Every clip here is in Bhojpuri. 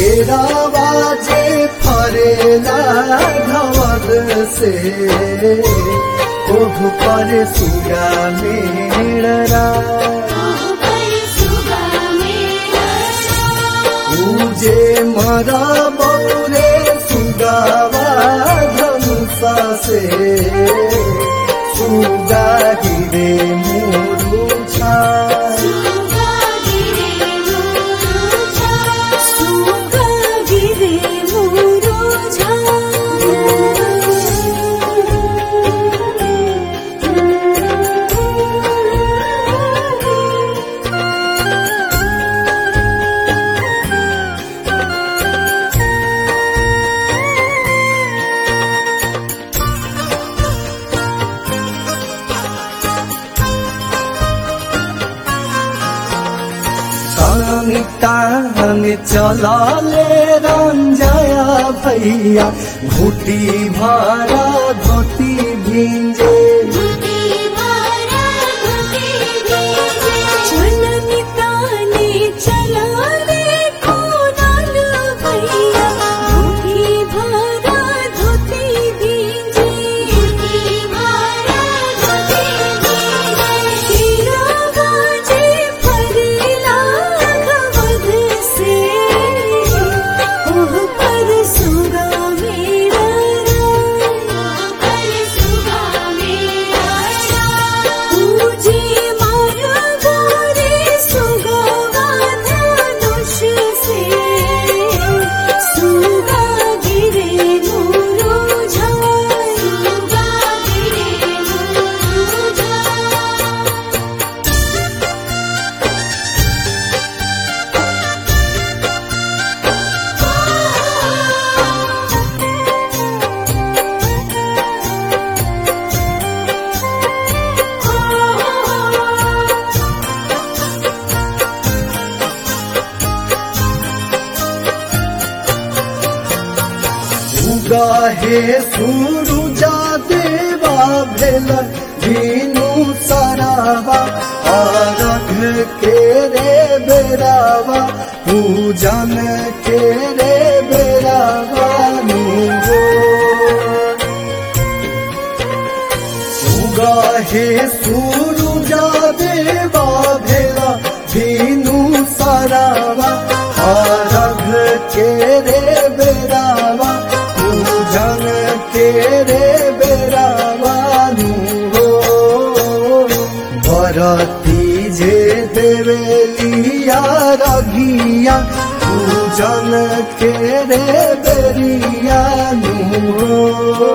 तेरा बाजे फरेला धवल से ओह पर सुगा मेरा पूजे मरा बौरे सुगावा धनुषा से सुगा गिरे मोरू छा तान चलाले रंजया भैया घुटी भरा धोती भिंजे गाहे सुरुजा देवा भेल दीनु सरावा अरघ के रे बेरावा पूजन के रे बेरावा गाहे सुरुजा देवा भेला दीनु सरावा अरघ के रे बेरावा पूजन के रे बेरावानु हो भरती जे देवेलिया रघिया पूजन के रे बेरियानु हो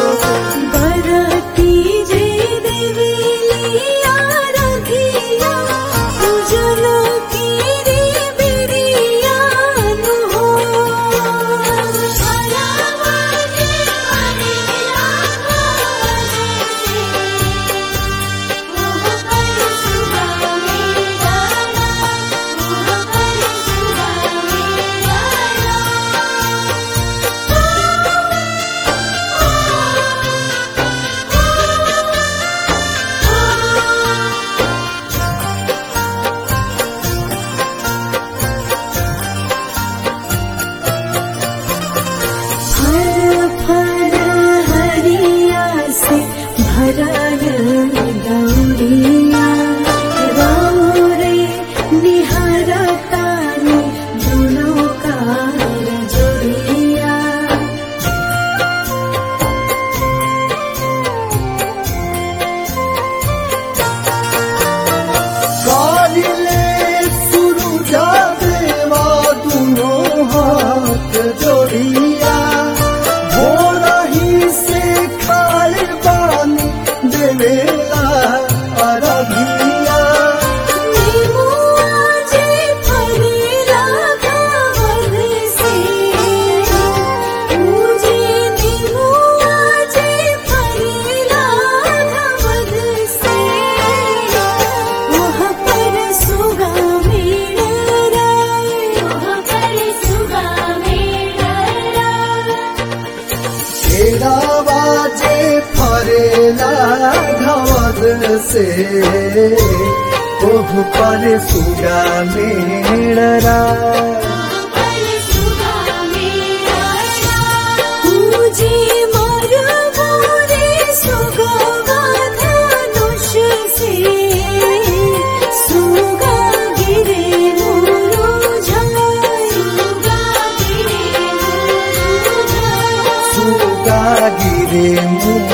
जोड़िया भोरा ही से खाए पानी देवेला अरबिया तेरा बाजे फरेला घवद से ओह पर सुगा मेरा गिरे मुँह